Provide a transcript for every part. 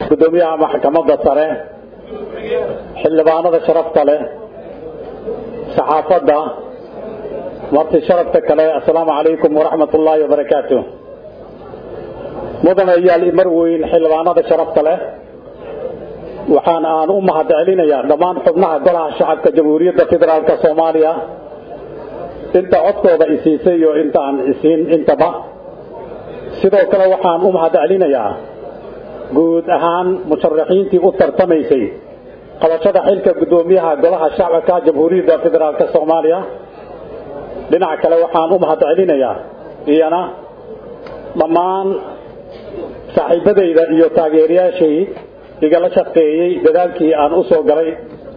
guddoomiyaha maxkamadda sare xildhibaanada sharafta leh saxaafadda marti sharafta kale assalaamu calaykum waraxmat ullaahi wabarakaatu mudane yaal imar weyn xildhibaanada sharafta leh waxaan aan u mahad celinayaa dhammaan xubnaha golaha shacabka jamhuuriyadda federaalk soomaaliya inta codkooda isiisay iyo inta aan isiin intaba sidoo kale waxaan u mahad celinayaa guud ahaan musharaxiintii u tartamaysay qabashada xilka guddoomiyaha golaha shacabka jamhuuriyadda federaalk soomaaliya dhinaca kale waxaan u mahad celinayaa iyana dhammaan saaxiibadayda iyo taageerayaashay igala shaqeeyey dadaalkii aan u soo galay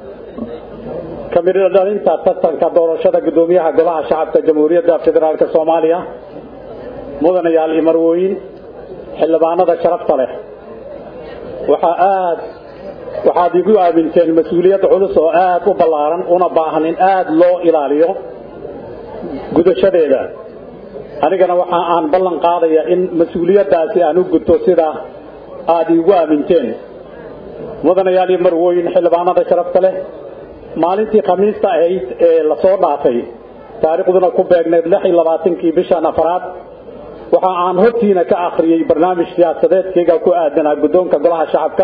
kamidho dhalinta tartanka doorashada guddoomiyaha golaha shacabka jamhuuriyadda federaalk soomaaliya mudanayaal imarwooyin xildhibaanada sharafta leh waxaa aad waxaad igu aaminteen mas-uuliyad culus oo aad u ballaaran una baahan in aad loo ilaaliyo gudashadeeda anigana waxa aan ballan qaadaya in mas-uuliyaddaasi aan u gudto sida aad iigu aaminteen mudanayaal iyo marwooyin xildhibaanada sharafta leh maalintii khamiista ahayd ee lasoo dhaafay taariikhduna ku beegneyd lix iyo labaatankii bishan afaraad waxa aan hortiina ka akhriyey barnaamij siyaasadeedkayga ku aadanaa guddoonka golaha shacabka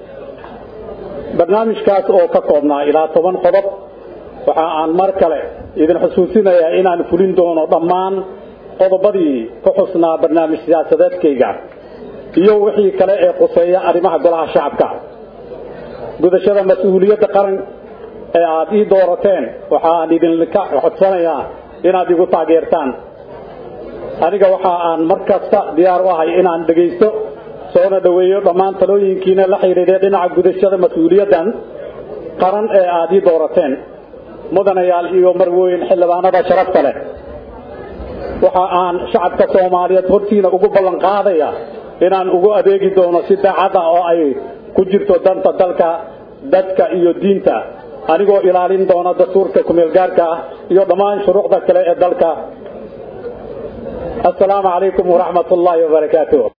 barnaamijkaas oo ka koobnaa ilaa toban qodob waxa aan mar kale idin xusuusinayaa inaan fulin doono dhammaan qodobadii ku xusnaa barnaamij siyaasadeedkayga iyo wixii kale ee quseeya arrimaha golaha shacabka gudashada mas-uuliyadda qaran ee aad ii doorateen waxaan idinka codsanayaa inaad igu taageertaan aniga waxa aan mar kasta diyaar u ahay inaan dhegaysto soona dhoweeyo dhammaan talooyinkiina la xidhiidhay dhinaca gudashada mas-uuliyaddan qaran ee aad ii doorateen mudanayaal iyo marwooyin xildhibaanada sharafta leh waxa aan shacabka soomaaliyeed hortiina ugu ballan qaadaya inaan ugu adeegi doono si daacada oo ay ku jirto danta dalka dadka iyo diinta anigoo ilaalin doona dastuurka kumeelgaarka ah iyo dhammaan shuruucda kale ee dalka assalaamu calaykum waraxmat ullaahi wabarakaatu